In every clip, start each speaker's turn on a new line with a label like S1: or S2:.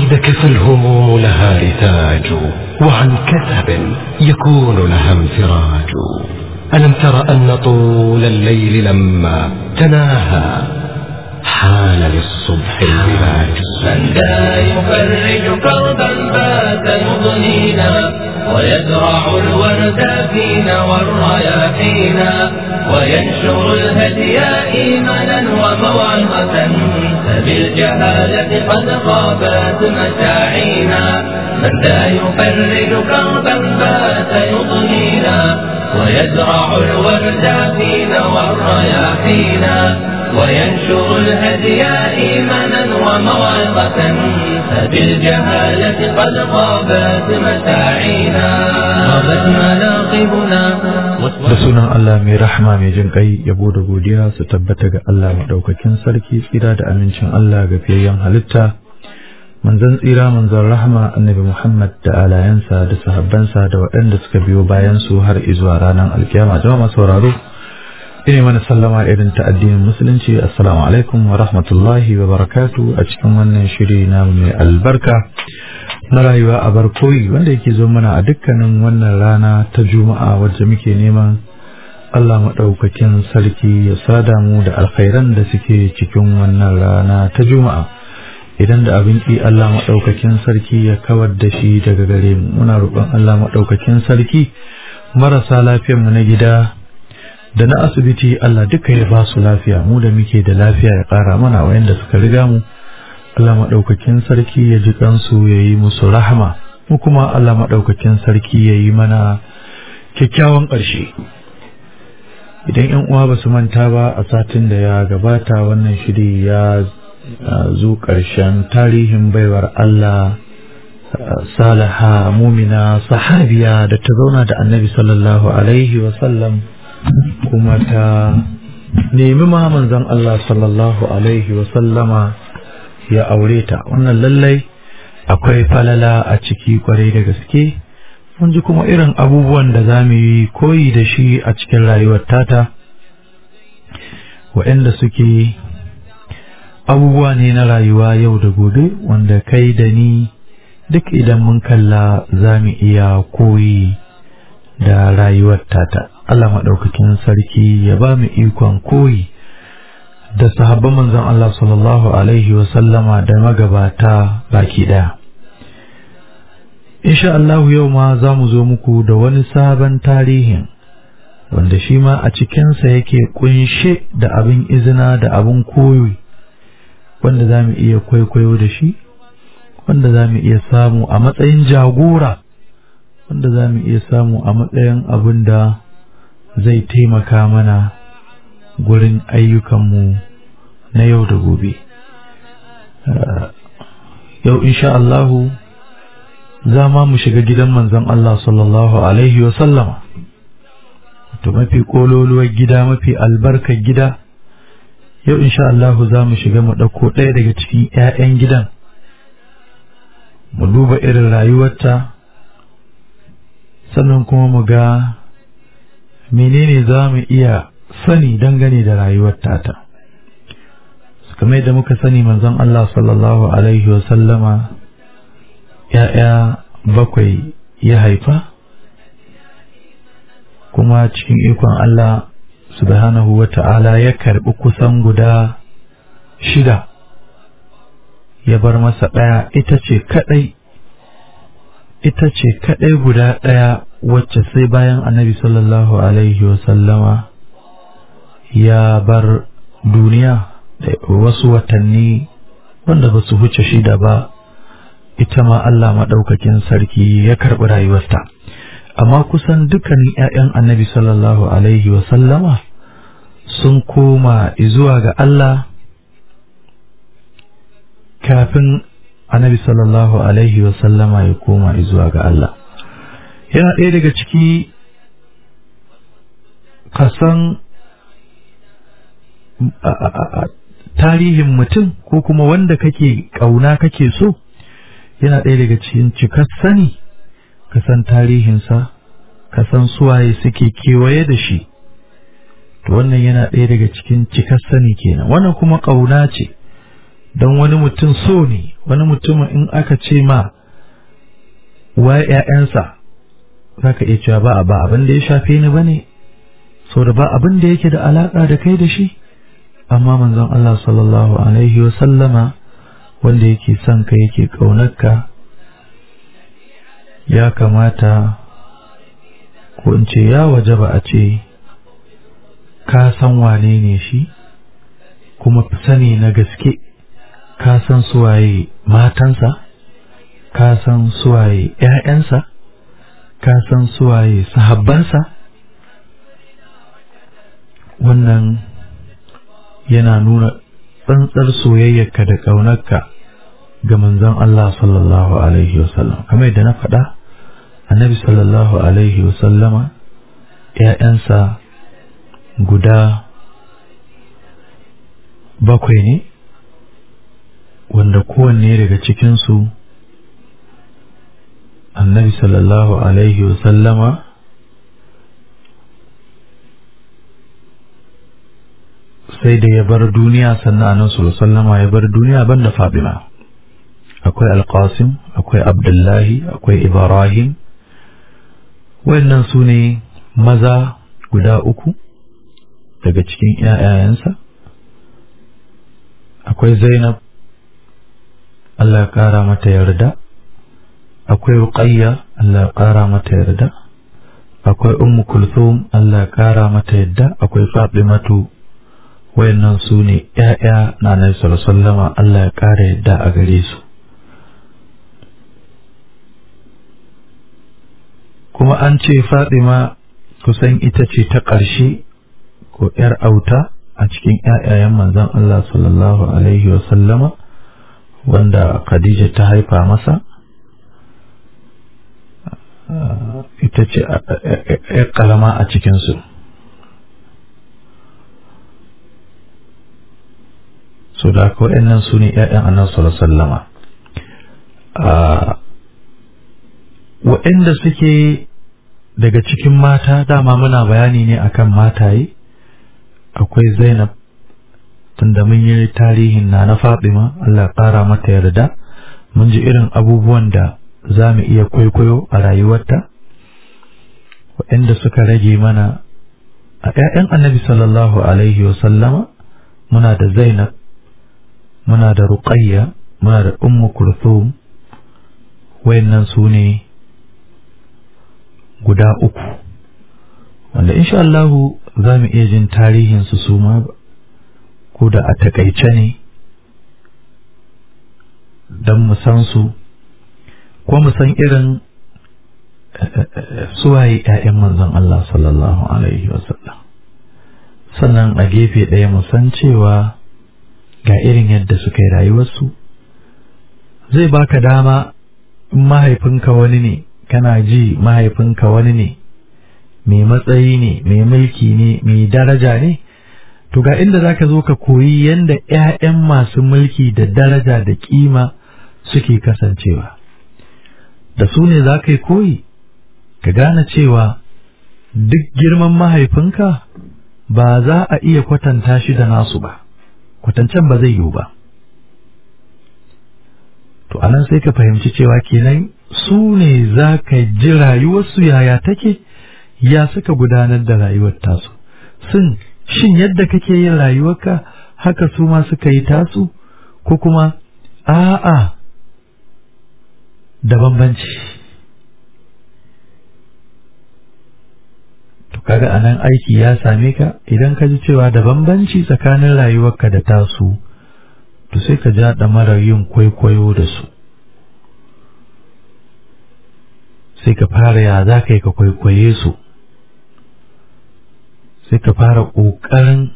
S1: وحدك فالهموم لها رتاج وعن كثب يكون لها انفراج ألم تر أن طول الليل لما تناهى حان للصبح البلاج
S2: من ذا يفرج كربا بات يضنينا ويزرع الورد فينا والرياحينا وينشر الهدي إيمانا وموعظة فبالجهالة قد غابت مساعينا من ذا يفرج كربا بات يضنينا ويزرع الورد فينا والرياحينا وينشر الهدي إيمانا وموعظة فبالجهالة قد غابت مساعينا غابت مناقبنا
S3: da sunan Allah mai rahama mai jin kai yabo da godiya su tabbata ga Allah maɗaukakin sarki tsira da amincin Allah ga fiyayyen halitta manzon tsira manzon rahama annabi Muhammad da alayansa da sahabbansa da waɗanda suka biyo bayan su har izuwa ranar alkiyama jama'a sauraro ina mana sallama irin ta addinin musulunci assalamu alaikum wa rahmatullahi wa barakatu a cikin wannan shiri na mai albarka na rayuwa a barkoyi wanda yake zo mana a dukkanin wannan rana ta juma'a wacce muke neman Allah maɗaukakin sarki ya sada mu da alkhairan da suke cikin wannan rana ta juma'a idan da abin ki Allah maɗaukakin sarki ya kawar da shi daga gare mu muna roƙon Allah maɗaukakin sarki marasa lafiyar mu na gida da na asibiti Allah duka ya ba su lafiya mu da muke da lafiya ya ƙara mana wayanda suka riga mu Allah maɗaukakin sarki ya ji kansu ya yi musu rahama mu kuma Allah maɗaukakin sarki ya yi mana kyakkyawan ƙarshe idan yan uwa ba su manta ba a satin da ya gabata wannan shiri ya zo ƙarshen tarihin baiwar Allah salaha mumina sahabiya da ta zauna da annabi sallallahu alaihi wasallam kuma ta nemi ma manzon Allah sallallahu alaihi wasallama ya aure ta wannan lallai akwai falala a ciki kwarai da gaske mun ji kuma irin abubuwan da za mu yi koyi da shi a cikin rayuwar tata waɗanda suke abubuwa ne na rayuwa yau da gobe wanda kai da ni duk idan mun kalla za mu iya koyi da rayuwar tata Allah maɗaukakin sarki ya ba mu ikon koyi da sahabban manzon Allah sallallahu Alaihi wasallama da magabata baki ɗaya. Insha Allah yau ma za mu zo muku da wani sabon tarihin wanda shi ma a cikinsa yake kunshe da abin izina da abin koyi wanda za mu iya kwaikwayo da shi wanda za mu iya samu a matsayin jagora wanda za mu iya samu a matsayin abin da zai taimaka mana gurin ayyukanmu na yau da gobe yau insha Allahu za ma mu shiga gidan manzon Allah sallallahu alaihi wa sallama to mafi kololuwar gida mafi albarkar gida yau insha Allahu za mu shiga mu ɗauko ɗaya daga cikin 'ya'yan gidan mu duba irin rayuwarta sannan kuma mu ga menene za mu iya sani dangane da rayuwar tata kamar da muka sani manzon Allah sallallahu alaihi sallama ya'ya bakwai ya haifa kuma cikin ikon Allah subhanahu wa ta'ala ya karɓi kusan guda shida ya bar masa ɗaya ita ce kaɗai ita ce kaɗai guda ɗaya wacce sai bayan annabi sallallahu alaihi sallama ya bar duniya da wasu watanni wanda ba su huce shida ba ita ma Allah maɗaukakin sarki ya karɓi rayuwarta amma kusan dukkanin 'ya'yan annabi sallallahu alaihi sallama sun koma zuwa ga Allah kafin annabi sallallahu alaihi sallama ya koma zuwa ga Allah yana ɗaya daga ciki kasan tarihin mutum ko kuma wanda kake ƙauna kake so yana ɗaya daga cikin cikar sani ka san tarihinsa ka san suwaye suke kewaye da shi to wannan yana ɗaya daga cikin cikar sani kenan wannan kuma ƙauna ce don wani mutum so ne wani mutumin in aka ce ma wa ‘ya'yansa za ka iya cewa ba ba abin da ya shafe ni ba ne sau da ba abin da yake da alaƙa da kai da shi amma manzon Allah sallallahu alaihi wa sallama wanda yake son ka yake ƙaunarka ya kamata ko in ce ya waje ba a ce ka san wane ne shi kuma sani na gaske ka san suwaye matansa ka san suwaye ‘ya'yansa ka san suwaye sahabbansa wannan yana nuna tsantsar soyayyarka da ƙaunarka ga manzon Allah sallallahu alaihi wasallam kamar yadda na faɗa annabi sallallahu alaihi wasallama ‘ya'yansa guda bakwai ne wanda kowanne daga cikinsu annabi sallallahu alaihi wasallama sai da ya bar duniya sannan annabi sallallahu sallama ya bar duniya banda Fatima akwai Alqasim akwai Abdullahi akwai Ibrahim wayannan su ne maza guda uku daga cikin ‘ya'yayensa akwai Zainab Allah ya ƙara mata yarda akwai Ruqayya Allah ya ƙara mata yarda akwai Ummu Kulthum Allah ya ƙara mata yarda akwai Fatimatu wayannan su ne ‘ya'ya na Nabi sallallahu Allah ya ƙara yarda a gare su kuma an ce Fatima kusan ita ce ta ƙarshe ko ‘yar auta a cikin ‘ya'yayen manzon Allah sallallahu Alaihi wasallama wanda Khadija ta haifa masa ita ce ‘yar ƙarama a cikinsu. So da haka waɗannan su ne ‘ya'yan annan sallama. Waɗanda suke daga cikin mata dama muna bayani ne akan mataye. akwai Zainab tunda mun yi tarihin na na Fatima Allah ƙara mata yarda mun ji irin abubuwan da za mu iya kwaikwayo a rayuwarta waɗanda suka rage mana a ‘ya'yan annabi sallallahu alaihi wasallama muna da Zainab muna da Ruqayya muna da Ummu Kulthum wayannan su ne guda uku wanda insha Allahu za mu iya jin tarihinsu su ma ko da a takaice ne don mu san su ko mu san irin suwaye ‘ya'yan manzon Allah sallallahu Alaihi wasallam sannan a gefe ɗaya mu san cewa ga irin yadda suka yi rayuwarsu zai baka dama in mahaifinka wani ne kana ji mahaifinka wani ne mai matsayi ne mai mulki ne mai daraja ne to ga inda zaka zo ka koyi yanda ƴaƴan masu mulki da daraja da kima suke kasancewa da su ne za ka yi koyi ka gane cewa duk girman mahaifinka ba za a iya kwatanta shi da nasu ba kwatancen ba zai yiwu ba to anan sai ka fahimci cewa kenan su ne za ka ji rayuwarsu yaya take ya suka gudanar da rayuwar tasu sun shin yadda kake yin rayuwarka haka su ma suka yi tasu ko kuma a'a da bambanci to kaga anan aiki ya same ka idan ka ji cewa da bambanci tsakanin rayuwarka da tasu to sai ka ja ɗamarar yin kwaikwayo da su sai ka fara ya za ka yi ka kwaikwaye su sai ka fara ƙoƙarin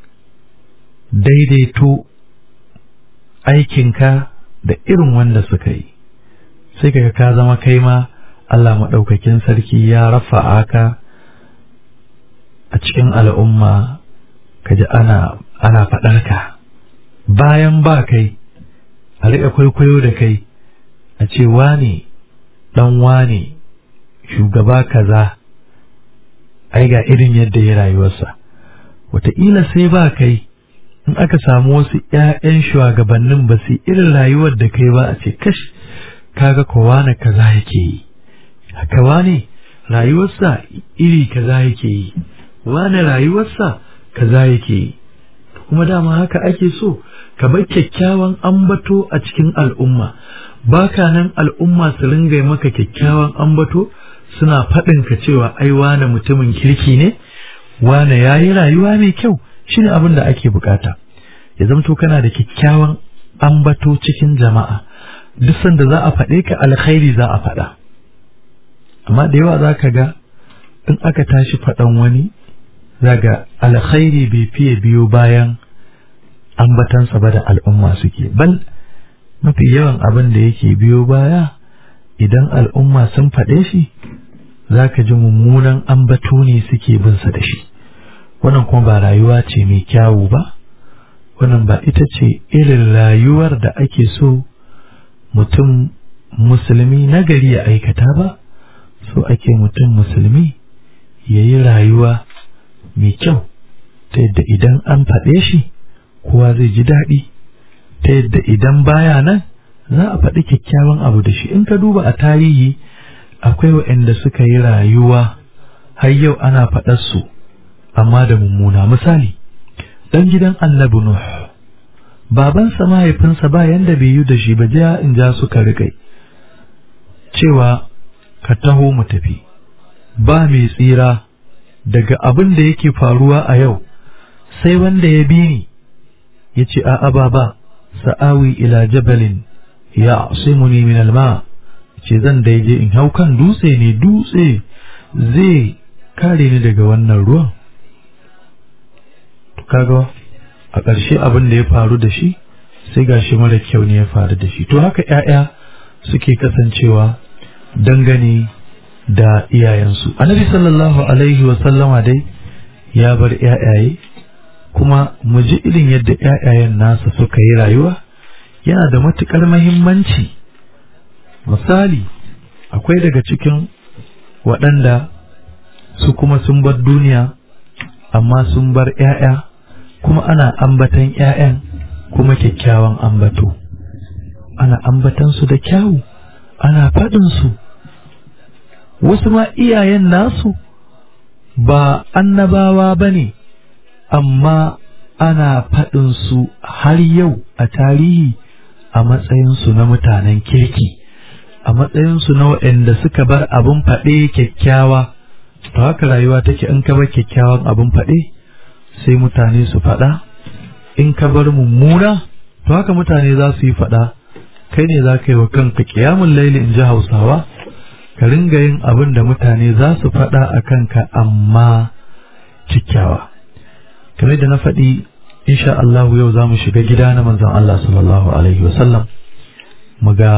S3: daidaito aikinka da irin wanda suka yi sai ka ka zama kai ma Allah maɗaukakin sarki ya rafa aka a cikin al'umma ka ji ana ana faɗar ka bayan ba kai a riƙa kwaikwayo da kai a ce wane ɗan wane shugaba kaza ai ga irin yadda ya rayuwarsa wataƙila sai ba kai in aka samu wasu 'ya'yan shugabannin ba su irin rayuwar da kai ba a ce kash kaga kowa na kaza yake yi haka wane rayuwarsa iri kaza yake yi wane rayuwarsa kaza yake yi kuma dama haka ake so ka bar kyakkyawan ambato a cikin al'umma baka nan al'umma su ringa maka kyakkyawan ambato suna faɗin ka cewa ai wane mutumin kirki ne wane yayi rayuwa mai kyau shine abin da ake bukata ya zamto kana da kyakkyawan ambato cikin jama'a duk sanda za a faɗe ka alkhairi za a faɗa amma da yawa za ka ga in aka tashi faɗan wani zaga alkhairi bai fiye biyo bayan ambatansa ba da al'umma suke bal mafi yawan abin da yake biyo baya idan al'umma sun faɗe shi za ka ji mummunan ambato ne suke binsa da shi wannan kuma ba rayuwa ce mai kyawu ba wannan ba ita ce irin rayuwar da ake so mutum musulmi nagari ya aikata ba so ake mutum musulmi ya yi rayuwa mai kyau ta yadda idan an faɗe shi kowa zai ji daɗi ta yadda idan baya nan za a faɗi kyakkyawan abu da shi in ka duba a tarihi akwai waɗanda suka yi rayuwa har yau ana faɗar su amma da mummuna misali ɗan gidan annabi nuh babansa mahaifinsa ba yanda bai yi da shi ba ja in ja suka riƙai cewa ka taho mu tafi ba mai tsira daga abin da yake faruwa a yau sai wanda ya bi ni ya ce a'a baba sa'awi ila jabalin ya asimuni min alma ce zan daije in hau kan dutse ne dutse zai kare ni daga wannan ruwan kaga a ƙarshe abin da ya faru da shi sai gashi mara kyau ne ya faru da shi to haka 'ya'ya suke kasancewa dangane da iyayensu annabi sallallahu alaihi wa sallama dai ya bar 'ya'yaye kuma mu ji irin yadda 'ya'yayen nasa suka yi rayuwa yana da matuƙar mahimmanci misali akwai daga cikin waɗanda su kuma sun bar duniya amma sun bar 'ya'ya kuma ana ambatan 'ya'yan kuma kyakkyawan ambato ana ambatan su da kyawu ana faɗin su wasu ma iyayen nasu ba annabawa ba ne amma ana faɗin su har yau a tarihi a matsayinsu na mutanen kirki a matsayinsu na waɗanda suka bar abin faɗe kyakkyawa to haka rayuwa take in ka bar kyakkyawan abin faɗe sai mutane su faɗa in ka bar mummuna to haka mutane za su yi faɗa kai ne za ka yi wa kanka ƙiyamun laili in ji hausawa ka ringa yin abin da mutane za su faɗa a kanka amma kyakkyawa kamar da na faɗi insha Allah yau za mu shiga gida na manzon Allah sallallahu alaihi wasallam mu ga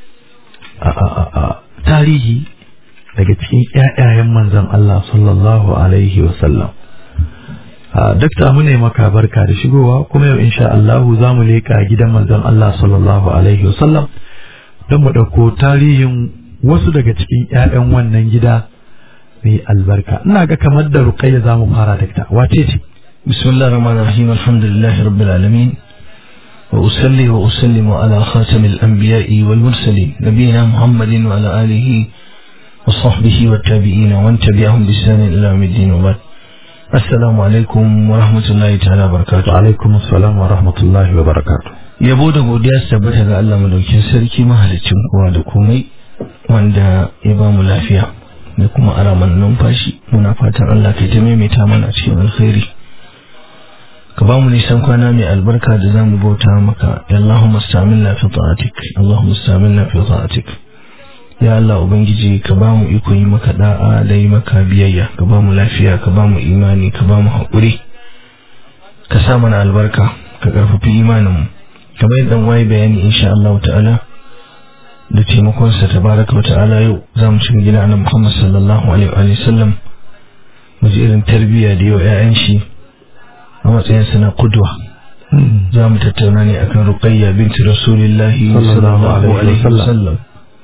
S3: tarihi daga cikin ƴaƴayen manzon Allah sallallahu alaihi wasallam dakta mu ne maka barka da shigowa kuma yau insha Allah za mu leƙa gidan manzon Allah sallallahu alaihi wasallam don mu ɗauko tarihin wasu daga cikin ƴaƴan wannan gida mai albarka ina ga kamar da ruqayya za mu fara dakta wace ce
S4: بسم الله الرحمن الرحيم الحمد لله رب العالمين وأصلي وأسلم على خاتم الأنبياء والمرسلين نبينا محمد وعلى آله وصحبه والتابعين ومن تبعهم بإحسان إلى يوم الدين وبعد السلام عليكم ورحمة الله تعالى وبركاته
S3: alaikum assalam wa rahmatullahi wa barakatuh
S4: yabo da godiya su tabbata ga Allah madaukin sarki mahalicin kowa da komai wanda ya ba mu lafiya da kuma araman numfashi muna fatan Allah kai ta maimaita mana cikin alkhairi ka ba mu nisan kwana mai albarka da za mu bauta maka ya Allahumma stamilna fi ta'atik Allahumma stamilna fi ta'atik ya Allah ubangiji ka ba mu iko yi maka da'a da yi maka biyayya ka ba mu lafiya ka ba mu imani ka ba mu haƙuri ka sa mana albarka ka ƙarfafi imanin mu kamar yadda waye bayani insha Allah ta'ala da taimakon sa tabaraka wa ta'ala yau za mu shiga gida na Muhammad sallallahu alaihi wa sallam mu ji irin tarbiyya da yau 'ya'yan shi a matsayinsa na kudwa za mu tattauna ne akan ruqayya binti rasulillahi sallallahu alaihi wasallam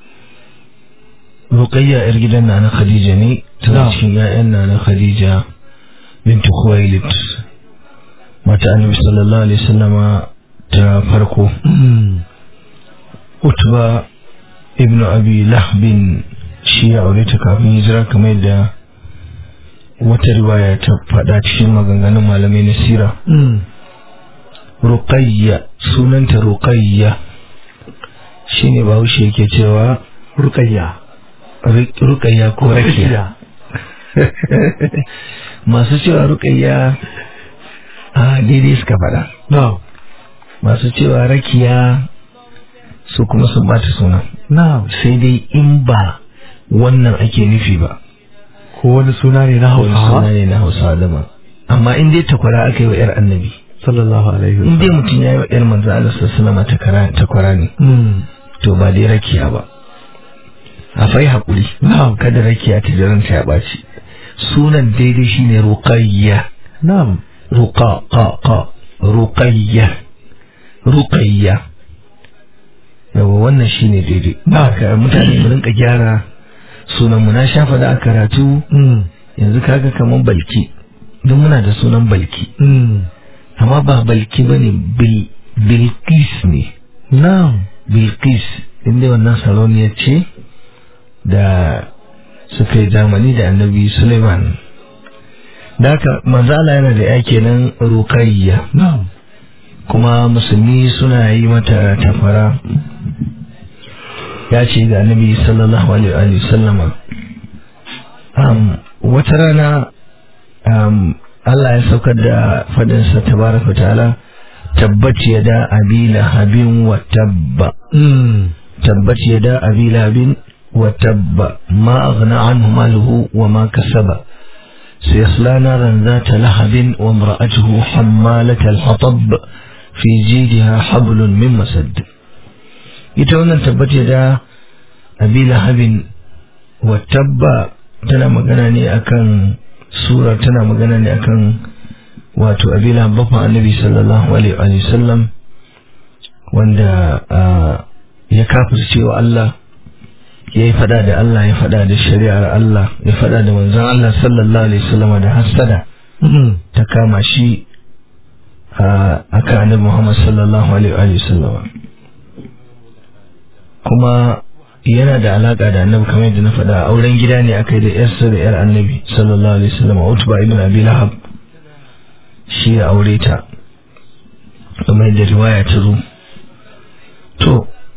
S4: ruqayya yar gidan na na khadija ne tana cikin ƴaƴan na na khadija binti khuwailid mata annabi sallallahu alaihi wasallama ta farko utba ibnu abi lahbin shi ya aure ta kafin hijira kamar da wata riwaya ta faɗa cikin maganganun malamai na sira ruqayya sunanta ruqayya shine bahaushe yake cewa
S3: rukayya
S4: ruqayya ko rakiya masu cewa ruqayya a daidai suka faɗa
S3: na'am
S4: masu cewa rakiya su kuma sun bata suna
S3: na'am
S4: sai dai in ba wannan ake nufi ba
S3: ko wani suna ne na
S4: wani suna
S3: hausawa
S4: ne na hausawa daban amma in dai takwara aka yi wa 'yar annabi
S3: sallallahu alaihi
S4: in dai
S3: wasallam
S4: mutum ya yi wa 'yar manzo Allah sallama takwara ne
S3: Mm.
S4: to ba dai rakiya ba a fai haƙuri
S3: na'am
S4: kada rakiya ta jiranta ya ɓaci sunan daidai shine ruqayya
S3: na'am
S4: ruqa qa qa ruqayya ruqayya yawa wannan shine daidai haka mutane mu rinka gyara sunan mu na shafa da a karatu
S3: Mm.
S4: yanzu kaga kaman balki don muna da sunan balki
S3: Mm.
S4: amma ba balki bane bil bilqis ne
S3: na'am
S4: bilqis inda wannan saloniya ce da suka yi zamani da annabi suleiman da haka manzala yana da ya kenan ruqayya
S3: na'am
S4: kuma musulmi suna yi mata tafara ya ce ga annabi sallallahu alaihi wa sallama um, wata rana um, Allah ya saukar da fadinsa tabaraka ta'ala tabbat yada abi lahabin wa tabba
S3: Mm.
S4: tabbat yada abi lahabin wa tabba ma aghna anhu maluhu wa ma kasaba سيصلى نارا ذات لهب وامرأته حمالة الحطب في جيدها حبل من مسد ita wannan tabbace da abi lahabin wa tabba tana magana ne akan sura tana magana ne akan wato abi lahab bafa annabi sallallahu alaihi wa sallam wanda ah, ya kafirce wa Allah ya yi fada da Allah ya fada da shari'ar Allah ya fada da manzon Allah sallallahu alaihi wasallam da hasada
S3: Mm.
S4: ta kama shi a aka annabi Muhammad sallallahu alaihi wasallam kuma yana da alaka da annabi kamar yadda na faɗa auren gida ne aka yi da yarsa da yar annabi sallallahu alaihi wasallam Utba ibn Abi Lahab shi ya aure ta kamar yadda riwaya ta zo to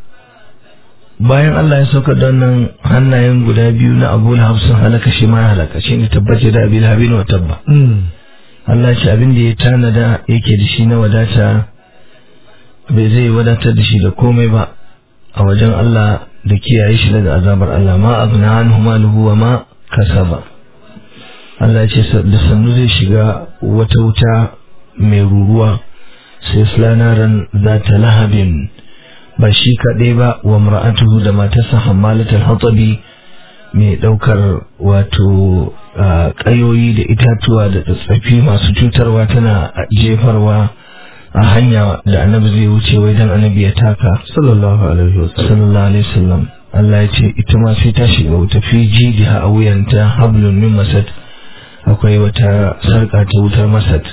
S4: bayan Allah ya sauka da wannan hannayen guda biyu na Abu Lahab sun halaka shi ma ya halaka shi ne tabbace da Abi Lahab wa tabba
S3: Mm.
S4: Allah ce abin da ya tanada yake da shi na wadata bai zai wadatar da shi da komai ba a wajen Allah da kiyaye shi daga azabar Allah ma abna anhu maluhu wa ma kasaba Allah ce da sannu zai shiga wata wuta mai ruruwa sai slanaran za ta lahabin ba shi kaɗai ba wa mar'atuhu da matarsa hammalatul hatabi mai ɗaukar wato a, ƙayoyi da itatuwa da tsatsafi masu cutarwa tana jefarwa a hanya da annabi zai wuce wai dan annabi ya taka
S3: sallallahu alaihi wasallam
S4: sallallahu alaihi wasallam Allah ya ce ita ma sai ta shiga wuta fi jidiha a wuyanta hablun min masad akwai wata sarƙa ta wutar masad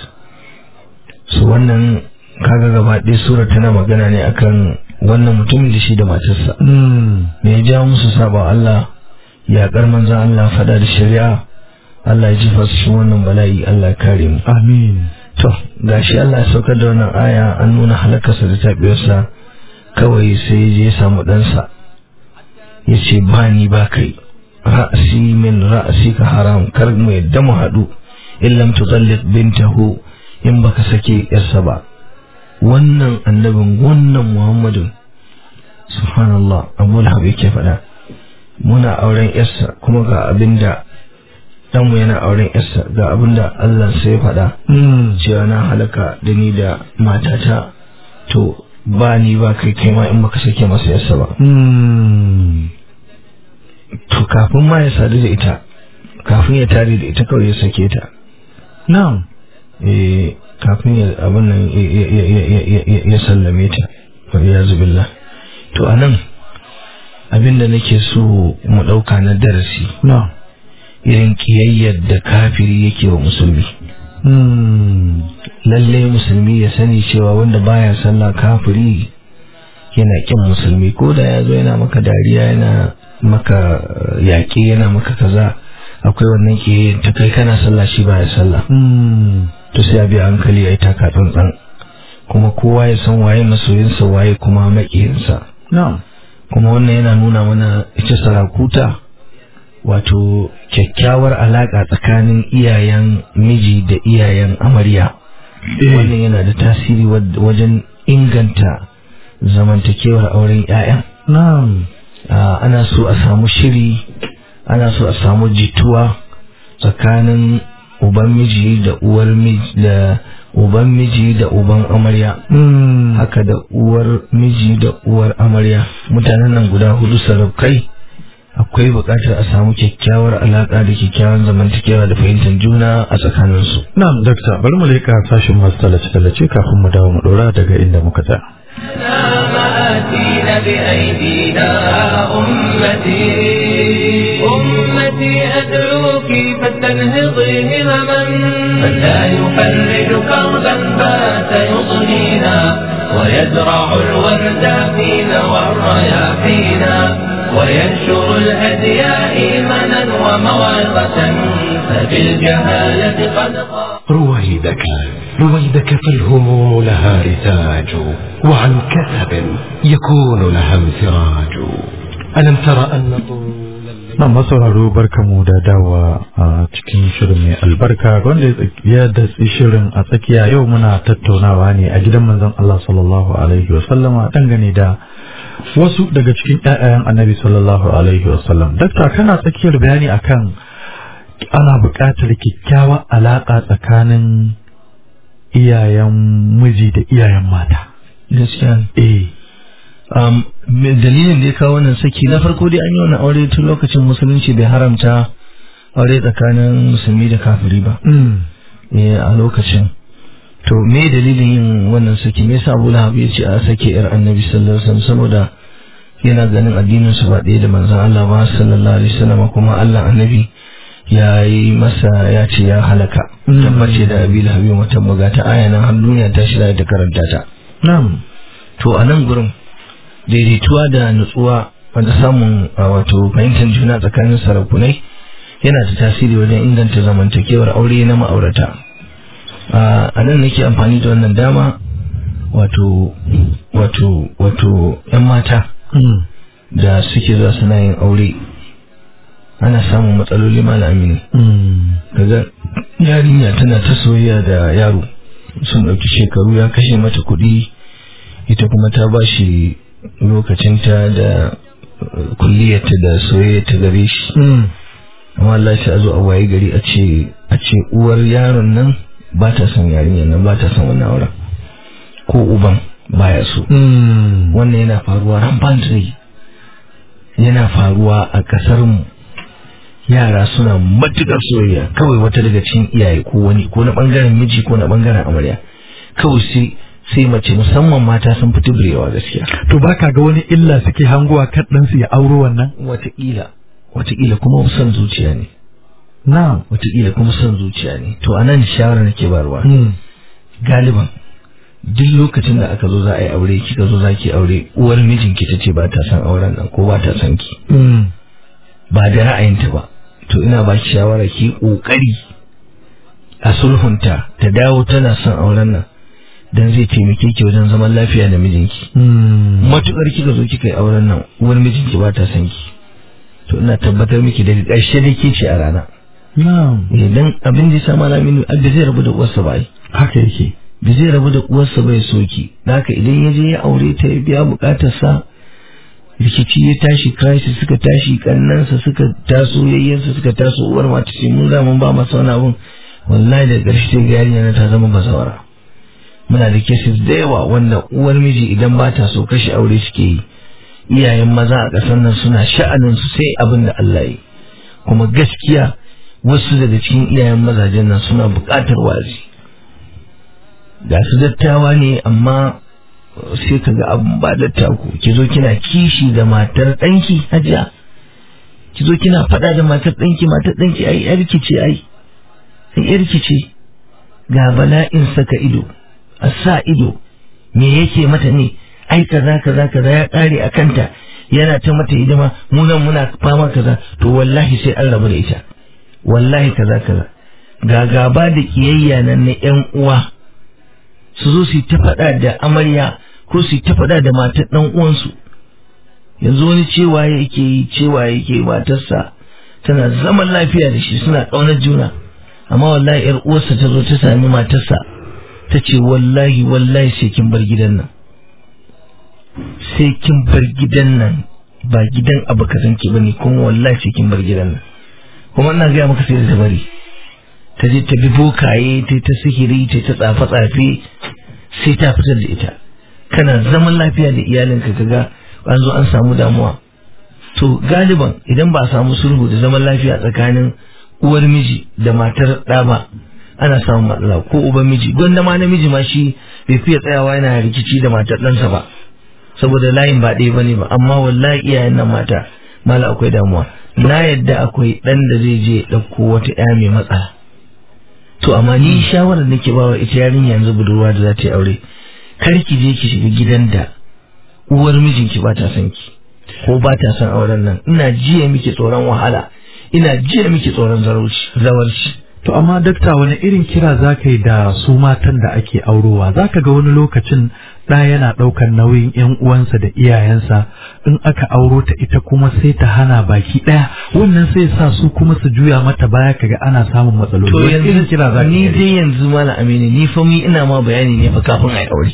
S4: su wannan kaga gaba ɗaya sura tana magana ne akan wannan mutumin da shi da matarsa
S3: Mm.
S4: me ya ja musu saba Allah yaƙar manzan Allah faɗa da shari'a Allah ya jefa su cikin wannan bala'i Allah ya kare mu
S3: amin
S4: to gashi Allah ya saukar da wannan aya an nuna halakarsa da taɓiyarsa kawai sai ya je ya samu ɗansa ya ce ba ni ba kai ra'asi min ra'asi ka haram kar mu yadda mu haɗu in lam tutalliq bintahu in baka sake yarsa ba wannan annabin wannan muhammadin subhanallah abu lahab yake faɗa muna auren yarsa kuma ga abinda ɗanmu yana auren yarsa ga abinda Allah sai ya faɗa
S3: Mm.
S4: cewa na halaka da ni da matata to ba ni ba kai kai ma in baka sake masa yarsa ba
S3: Mm.
S4: to kafin ma ya sadu da ita kafin ya tare da ita kawai ya sake ta
S3: na'am
S4: eh kafin ya abin nan ya- ya- ya- ya- ya- ya- ya sallame ta wa iyazu billah to anan abin da nake so mu ɗauka na darasi
S3: na'am
S4: irin kiyayyar da kafiri yake wa musulmi
S3: Mm.
S4: lalle musulmi ya sani cewa wanda baya sallah kafiri yana kin musulmi ko da ya zo yana maka dariya yana maka eh, yaƙi yana maka kaza akwai wannan ke ta kai kana sallah shi baya sallah
S3: Mm.
S4: to sai a bi a hankali ya yi taka tsantsan kuma kowa ya san waye masoyinsa waye kuma maƙiyinsa
S3: na'am
S4: kuma wannan yana nuna mana ita sarakuta wato kyakkyawar alaƙa tsakanin iyayen miji da iyayen amarya
S3: Eh.
S4: wannan yana da tasiri wad- wajen inganta zamantakewar auren 'ya'ya
S3: na'am
S4: Ah, ana so a samu shiri ana so a samu jituwa tsakanin uban miji da uwar miji da uban miji da uban amarya
S3: Mm.
S4: haka da uwar miji da uwar amarya mutanen nan guda hudu saraukai akwai buƙatar a samu kyakkyawar alaƙa da kyakkyawan zamantakewa da fahimtar juna a tsakaninsu
S3: na'am dakta bari mu leƙa sashin masu tallace-tallace kafin mu dawo mu ɗora daga inda muka tsaya
S2: ما آتينا بأيدينا أمتي أمتي أدعوك فاستنهضي همما من لا يفرج كربا بات يضنينا ويزرع الورد فينا والرياحينا وينشر الهدي إيمانا وموعظة فبالجهالة قد قام
S1: رويدك رويدك فالهموم لها رتاج وعن كثب يكون لها انفراج ألم تر أن طول الليل
S3: nan masauraro barkamu da dawa a cikin shirin mai albarka wanda ya tsaki- ya datsi shirin a tsakiya yau muna tattaunawa ne a gidan manzon Allah sallallahu alaihi wasallama dangane da wasu daga cikin ƴaƴayen annabi sallallahu alaihi wasallam dakta kana tsakiyar bayani akan ana buƙatar kyakkyawar alaƙa tsakanin iyayen miji da iyayen mata
S4: gaskiya
S3: eh
S4: um, me- dalilin da ya kawo wannan saki na farko dai an yi wannan aure tun lokacin musulunci bai haramta aure tsakanin musulmi da kafiri ba
S3: mm.
S4: eh, a lokacin to me dalilin yin wannan saki me yasa Abu Lahab ya ce a sake yar Annabi sallallahu alaihi wasallam saboda yana ganin addinin su ba ɗaya da manzon Allah ba sallallahu alaihi wasallam kuma Allah Annabi ya yi masa ya ce ya halaka
S3: Mm.
S4: tabbace da Abi Lahab ya mutum buga ta aya nan har duniya ta shirya ta karanta ta
S3: na'am
S4: to a nan gurin daidaituwa da nutsuwa wanda samun a, wato fahimtar juna tsakanin sarakunai yana da tasiri wajen inganta zamantakewar aure na ma'aurata a a nan nake amfani da wannan dama wato wato wato yan mata
S3: mm.
S4: da suke zuwa suna yin aure ana samun matsaloli malami ne
S3: Mm.
S4: kaga yarinya tana ta soyayya da yaro sun ɗauki shekaru ya kashe mata kuɗi ita kuma ta ba shi lokacinta da uh, kulliyarta da soyayyarta gare shi
S3: Mm.
S4: amma Allah shi a zo a waye gari a ce a ce uwar yaron nan ba ta son yarinyar nan ba ta son wannan auren ko uban baya so
S3: Mm.
S4: wannan yana faruwa rampantly yana faruwa a kasar mu yara suna matukar soyayya kawai wata daga cikin iyaye ko wani ko na bangaren miji ko na bangaren amarya kawai sai sai mace musamman mata sun fito birewa gaskiya
S3: To ba ka ga wani illa suke hangowa kan ɗansu ya auro wannan?
S4: wataƙila wataƙila kuma son zuciya ne
S3: Na'am.
S4: wataƙila kuma son zuciya ne to anan shawara nake barwa
S3: Mm.
S4: galiban duk lokacin da aka zo za a yi aure kika zo za ki aure uwar mijinki ta ce ba ta son auren nan ko ba ta son ki
S3: Mm.
S4: ba da ra'ayinta ba to ina ba ki shawara ki kokari a sulhunta ta dawo tana son auren nan dan zai taimake ki wajen zaman lafiya da mijinki
S3: Mm.
S4: matukar kika zo kika yi auren nan uwar mijinki ba ta son ki to ina tabbatar miki da ƙarshe da ke ce a rana
S3: Na'am.
S4: idan abin da ya sa malamin da zai rabu da uwarsa ba ai
S3: Haka yake.
S4: da zai rabu da uwarsa bai soki haka idan ya je ya aure ta ya biya bukatarsa rikici ya tashi crisis suka tashi kannansa suka taso yayyansa suka taso uwar mata ce mun mun ba masa wani abun wallahi da ƙarshe sai ga yarinya na ta zama bazawara muna da cases da yawa wanda uwar miji idan ba ta so kashe aure suke yi iyayen maza a ƙasar nan suna sha'anin su sai abin da Allah yi kuma gaskiya wasu daga cikin iyayen mazajen nan suna buƙatar wazi ga su dattawa ne amma sai ka ga abin ba dattaku ki zo kina kishi da matar ɗanki hajiya ki zo kina faɗa da matar ɗanki matar ɗanki ai yarki ce ai ai yarki ce ga bala'in saka ido a sa ido me yake mata ne ai kaza kaza kaza ya kare a kanta yana ta mata hidima mu nan muna fama kaza to wallahi sai an rabu da ita wallahi kaza kaza ga gaba da kiyayya nan na yan uwa su zo su ta faɗa da amarya ko su ta faɗa da matar ɗan uwansu yanzu wani cewa yake yi cewa yake matarsa tana zaman lafiya da shi suna ƙaunar juna amma wallahi yar uwarsa ta zo ta sami matarsa ta ce wallahi wallahi sai kin bar gidan nan sai kin bar gidan nan ba gidan abu kazan ki bane kuma wallahi sai kin bar gidan nan kuma ina gaya maka sai da bari ta je ta bi bokaye ta ta sihiri ta ta tsafe tsafe sai ta fitar da ita kana zaman lafiya da iyalinka kaga an zo an samu damuwa to galiban idan ba a samu sulhu da zaman lafiya tsakanin uwar miji da matar ɗa ba ana samun matsala ko uban miji gwanda ma namiji ma shi bai fiye tsayawa yana rikici da matar ɗansa ba saboda layin ba ɗaya bane ba amma wallahi iyayen nan mata mala akwai damuwa na yadda akwai ɗan da zai je ɗauko wata ƴa mai matsala to amma ni shawarar nake bawa ita yarinya yanzu budurwa da za ta yi aure kar ki je ki shiga gidan da uwar mijinki ba ta son ki ko ba ta son auren nan ina jiya miki tsoron wahala ina jiya miki tsoron zawarci
S3: To amma dakta wani irin kira za ka yi da su matan da ake aurowa za ka ga wani lokacin ɗa yana ɗaukar nauyin ‘yan uwansa da iyayensa in aka auro ta ita kuma sai ta hana baki ɗaya wannan sai sa su kuma su juya mata baya kaga ana samun matsaloli.
S4: to
S3: Wani irin
S4: yanzu
S3: kira za ka
S4: ni
S3: yi?
S4: dai yanzu mana amini ni fa mi ina ma bayani ne fa kafin a yi aure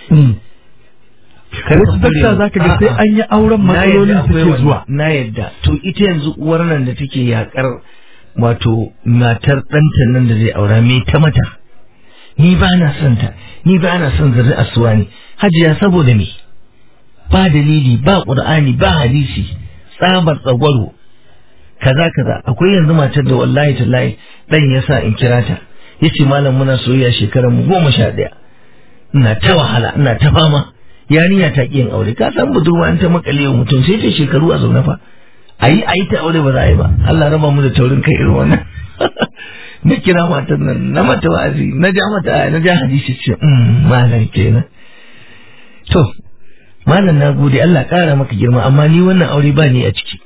S3: Wasu dakta za ka ga sai an yi auren
S4: Na
S3: matsalolin
S4: yadda akwai
S3: suke
S4: wannan.
S3: zuwa.
S4: na yadda to ita yanzu uwar nan da take yakar wato matar ɗanta nan da zai aura me ta mata ni ba na son ta ni ba na son zuri asuwa ne hajiya saboda me ba dalili ba qur'ani ba hadisi tsabar tsagwaro kaza kaza akwai yanzu matar da wallahi tallahi dan yasa in kira ta yace malam muna soyayya shekarar mu goma sha ɗaya ina ta wahala ina ta fama yarinya ta ƙi yin aure ka san budurwa in ta makale wa mutum sai ta shekaru a zaune fa ayi ayi ta aure ba za a yi ba Allah raba mu da taurin kai irin wannan na kira matan nan na mata wa'azi na ja mata aya na ja hadisi ce "Mm, malam kenan to malam na gode Allah ƙara maka girma amma ni wannan aure ba ni a ciki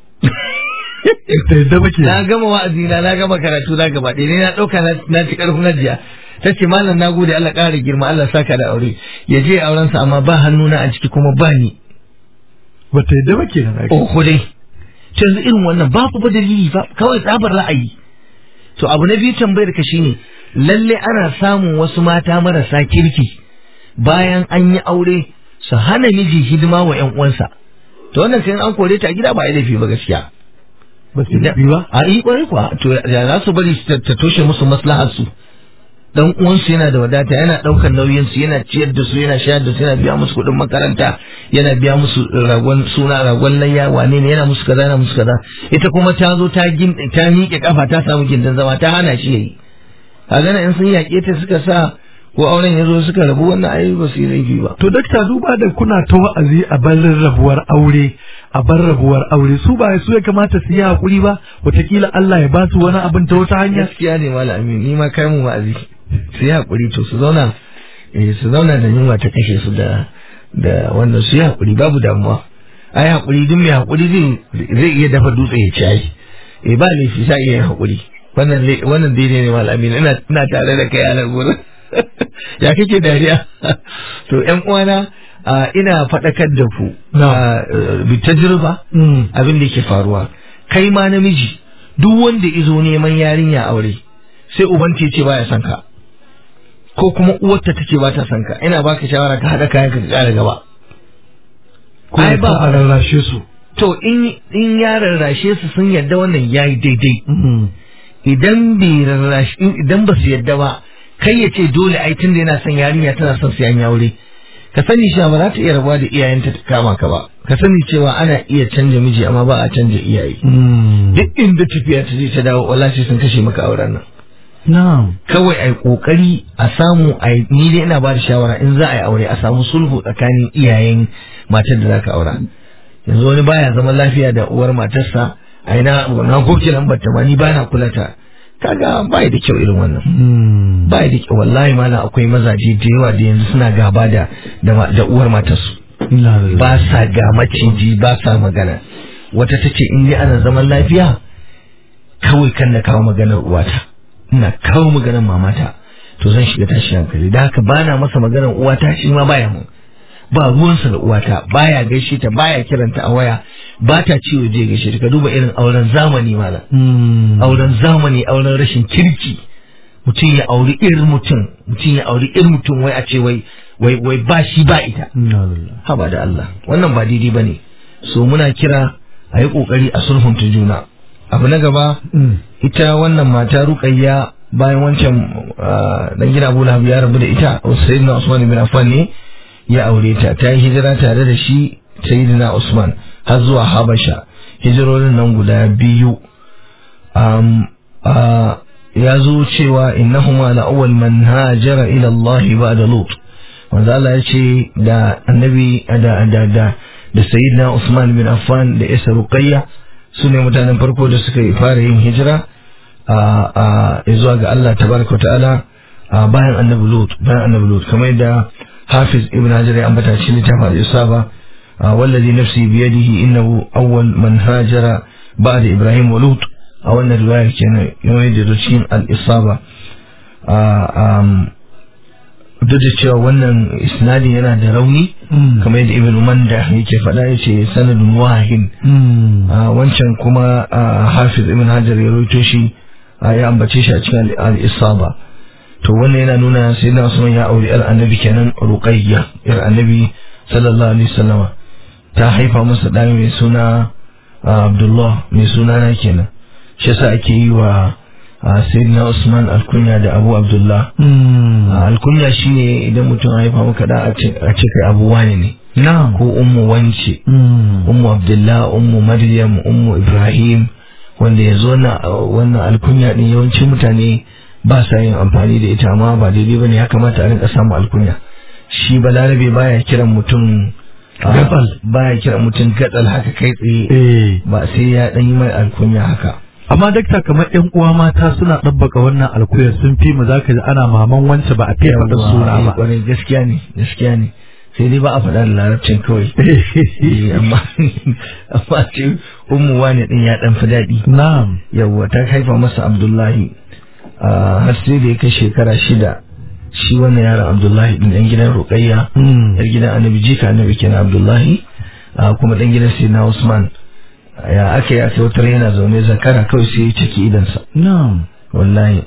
S3: Ta yadda ba ke.
S4: na gama wa'azi na na gama karatu na gaba ɗaya ne na ɗauka na- na ci ƙarfin hajiya ta ce malam na gode Allah ƙara girma Allah saka da aure ya je aurensa amma ba hannuna a ciki kuma ba ni
S3: Ba ta yadda ba ke nan. ake.
S4: oho dai to yanzu irin wannan babu ba dalili ba kawai tsabar ra'ayi to abu na biyu tambayar ka shine lalle ana samun wasu mata marasa kirki bayan an yi aure su hana miji hidima wa ƴan uwansa to wannan sai an kore ta a gida ba a yi laifi ba gaskiya
S3: Ba su yi ba.
S4: a yi kwarai kuwa to ya za su bari ta ta toshe musu maslahar su dan uwansu yana da wadata yana daukar nauyin su yana ciyar da su yana shayar da su yana biya musu kuɗin makaranta yana biya musu ragon suna ragon layya wane ne yana musu kaza yana musu kaza ita kuma ta zo ta gin ta miƙe kafa ta samu gindin zama ta hana shi yayi kaga nan in sun yaƙe ta suka sa ko auren ya zo suka rabu wannan ai ba su yi laifi ba
S3: To dakta duba da kuna ta wa'azi a bar rabuwar aure a bar rabuwar aure su ba su ya kamata su yi hakuri ba wataƙila Allah ya ba su wani abin ta wata hanya.
S4: gaskiya ne malami ni ma kai mu wa'azi su yi hakuri to su zauna eh su zauna da yunwa ta kashe su da da wannan su yi hakuri babu damuwa ai hakuri duk mai hakuri zai zai iya dafa dutse ya ci ai eh ba ne shi sai iya yin hakuri wannan zai- wannan daidai ne malami ina ina tare da kai a nan gurin ya kake dariya to ƴan uwana a, ina faɗakar da ku
S3: Na.
S4: a, eh, bi tajriba
S3: Mm.
S4: abin da yake faruwa kai ma namiji duk wanda izo neman yarinya aure sai uban ta ce baya son ka ko kuma uwarta ta ce ba ta son ka ina baka shawara ka haɗa kayan ka ƙara gaba
S3: Ko
S4: ai
S3: ya
S4: ba
S3: sa a rarrashe su.
S4: to in in ya rarrashe su sun yadda wannan yayi daidai
S3: Mm.
S4: idan bai rarrashi idan ba su yadda ba kai ya ce dole ai tunda yana son yarinya tana son su yi aure ka sani cewa ba za ta iya rabuwa da iyayenta ta kama ka ba ka sani cewa ana iya canja miji amma ba a canja iyaye
S3: Mm.
S4: duk inda tafiya ta je ta dawo wallahi sai sun kashe maka auren nan
S3: Na'am.
S4: kawai ai kokari a samu ai ni dai ina ba da shawara in za a yi aure a samu sulhu tsakanin iyayen matar da zaka aura yanzu wani baya zaman lafiya da uwar matarsa ai na na goke lambar ta ma ni bana kula ta kaga bai da kyau irin wannan bai da kyau wallahi malam akwai mazaje da yawa da yanzu suna gaba da da uwar matarsu ba sa ga maciji ba sa magana wata ta ce in ana zaman lafiya kawai kan na kawo maganar uwata ina kawo maganar mamata to zan shiga tashi hankali da haka bana masa maganar uwata shi ma baya mun ba ruwansa da uwata baya gaishe ta baya kiranta a waya ba ta ciwo je gaishe ta ka duba irin auren zamani malam auren zamani auren rashin kirki mutum ya auri irin mutum mutum ya auri irin mutum wai a ce wai wai wai ba shi ba ita haba da Allah wannan ba daidai bane so muna kira a yi kokari a sulhunta juna abu na gaba ita wannan mata ruqayya bayan wancan dan gida Abu Lahab ya rabu da ita Sayyidina Usman bin Affan ne ya aure ta ta yi hijira tare da shi Sayyidina Usman har zuwa Habasha hijirorin nan guda biyu ya zo cewa innahuma la awwal man hajara ila Allah ba'da Lut wanda Allah ya ce da annabi da da da da sayyidina Usman bin Affan da Isa Ruqayya su ne mutanen farko da suka yi fara yin hijira a zuwa ga Allah tabaraka wa ta'ala bayan annabi Lut bayan annabi Lut kamar da Hafiz Ibn Hajar ya ambata shi ne ta fara isaba wallazi nafsi biyadihi innahu awwal man hajara ba'da Ibrahim wa Lut a wannan riwaya kenan yana da cikin al-isaba duk da cewa wannan isnadin yana da rauni kamar yadda ibn manda yake faɗa ya ce sanadin wahin wancan kuma hafiz ibn hajar ya roito shi ya ambace shi a cikin al-isaba to wannan yana nuna sai na usman ya auri yar annabi kenan ruqayya yar annabi sallallahu alaihi wasallama ta haifa masa ɗa mai suna abdullah mai suna na kenan shi yasa ake yi wa sayyidina usman alkunya da abu abdullah alkunya shine idan mutum haifa maka da a ce kai abu wani ne ko ummu wance ummu abdullah ummu maryam ummu ibrahim wanda yanzu wannan alkunya din yawancin mutane ba sa yin amfani da ita amma ba daidai bane ya kamata a rinka samu alkunya shi balarabe baya kiran mutum gatsal baya kiran mutum gatsal haka kai tsaye ba sai ya dan yi mai alkunya haka
S3: amma dakta kamar yan uwa mata suna ɗabbaka wannan alkuyar sun fi mu zaka ji ana maman wance ba a fiye faɗa suna ba
S4: kwarai gaskiya ne gaskiya ne sai dai ba a faɗa da larabcin kawai amma amma ce ummu wani din ya dan fi daɗi
S3: na'am
S4: yawwa ta haifa masa abdullahi har sai da ya kai shekara shida shi wannan yaron abdullahi din dan gidan ruqayya yar gidan annabi jika annabi kenan abdullahi kuma dan gidan sayyidina usman ya aka yi aka wutar yana zaune zakara kawai sai ya ciki idansa
S3: na'am
S4: wallahi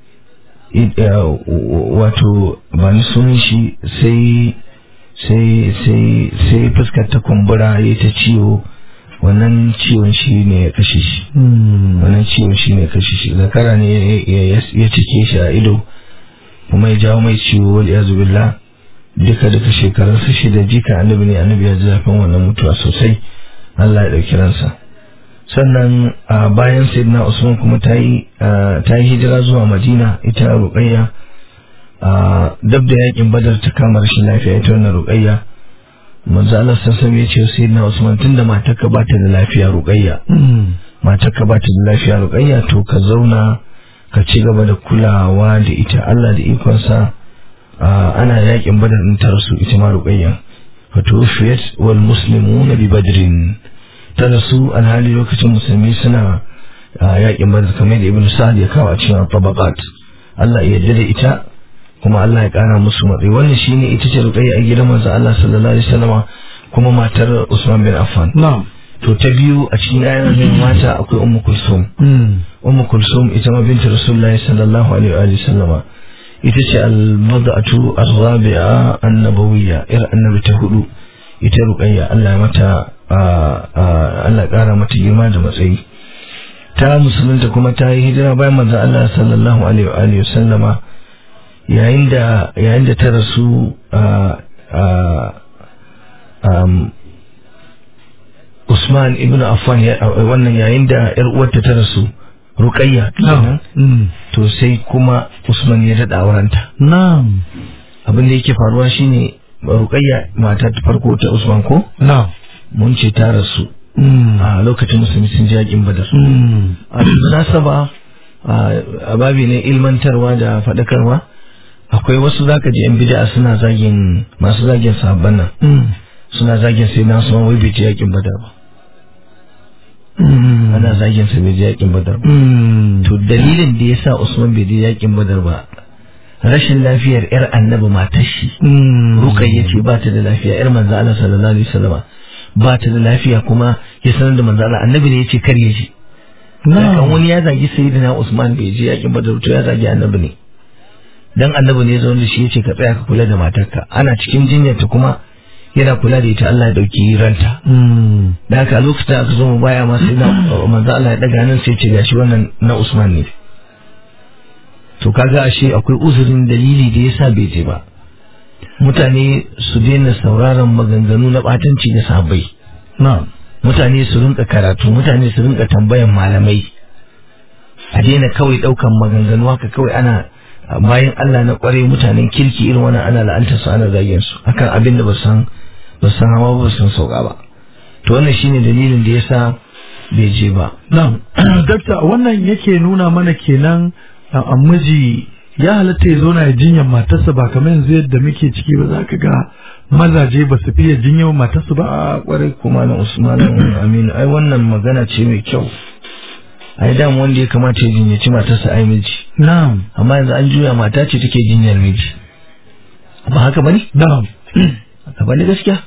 S4: wato ba ni sunan shi sai sai sai sai fuskar ta kumbura ya ta ciwo wannan ciwon shi ne ya kashe shi wannan ciwon shi ne ya kashe shi zakara ne ya cike shi a ido kuma ya jawo mai ciwo wal yazu billah duka duka shekarunsa shida jika annabi ne annabi ya ji zafin wannan mutuwa sosai Allah ya ɗauki ransa sannan a bayan sayyidina usman kuma ta yi ta yi hijira zuwa madina ita ruqayya dab da yakin badar ta kama rashin lafiya ita wannan ruqayya manzo Allah sassan ya ce sayyidina usman tunda matarka ba ta da lafiya ruqayya matarka ba ta da lafiya ruqayya to ka zauna ka ci gaba da kulawa da ita Allah da ikonsa ana yakin badar din ta rasu ita ma ruqayya fatufiyat wal muslimuna bi badrin ta rasu alhali lokacin musulmi suna yakin badar kamar da ibn sa'ad ya kawo a cikin tabaqat Allah ya yarda da ita kuma Allah ya kara musu matsayi wannan shine ita ce ruqayya a gidan manzo Allah sallallahu alaihi wasallama kuma matar Usman bin Affan
S3: na'am
S4: to ta biyu a cikin ayyukan mata akwai ummu kulsum ummu kulsum ita ma binta rasulullahi sallallahu alaihi wa sallama ita ce al-mad'atu ar-rabi'a an-nabawiyya ir annabi ta hudu ita ruqayya Allah ya mata Allah ya kara mata girma da matsayi ta musulunta kuma ta yi hijira bayan manzon Allah sallallahu alaihi wa alihi sallama yayin da yayin da ta rasu Usman ibn Affan wannan yayin da yar uwarta ta rasu Ruqayya kenan to sai kuma Usman ya dada aurenta
S3: na'am
S4: abin da yake faruwa shine Ruqayya mata ta farko ta Usman ko
S3: na'am
S4: mun ce ta rasu a lokacin musulmi sun ji yakin Badar a munasaba a babi ne ilmantarwa da faɗakarwa akwai wasu zaka ji yan bid'a suna zagin masu zagin sahabban nan suna zagin sai na sunan wai bai je yakin badar ba ana zagin sa bai je yakin badar ba to dalilin da yasa Usman bai je yakin badar ba rashin lafiyar yar annabi matar shi rukayya ce ba ta da lafiya yar manzo Allah sallallahu alaihi wasallam ba ta da lafiya kuma ya sanar da manzo Allah annabi ne yace kar ya je kan wani ya zagi sayyidina Usman bai je yakin badar to ya zagi annabi ne dan annabi ne zo da shi yace ka tsaya ka kula da matarka ana cikin jinyarta kuma yana kula da ita Allah ya dauki ranta da haka lokacin da aka zo mu baya ma sai na manzo Allah ya daga nan sai ce gashi wannan na Usman ne to kaga ashe akwai uzurin dalili da yasa bai je ba mutane su daina sauraron maganganu na batanci da sabai mutane su rinka karatu mutane su rinka tambayan malamai a daina kawai daukan maganganu haka kawai ana bayan Allah na kware mutanen kirki irin wannan ana la'anta su ana zagin su akan abin da ba san ba san hawa ba san sauka ba to wannan shine dalilin da yasa bai je ba
S3: na'am dakta wannan yake nuna mana kenan a miji ya halatta ya zauna ya jinyar matarsa ba kamar yanzu yadda muke ciki ba za ka ga mazaje ba su fiye jinyar matarsa ba
S4: a kwarai kuma na usman aminu ai wannan magana ce mai kyau ai da wanda ya kamata ya jinyaci matarsa ai miji
S3: na'am
S4: amma yanzu an juya mata ce take jinyar miji ba haka bane
S3: na'am
S4: haka bane gaskiya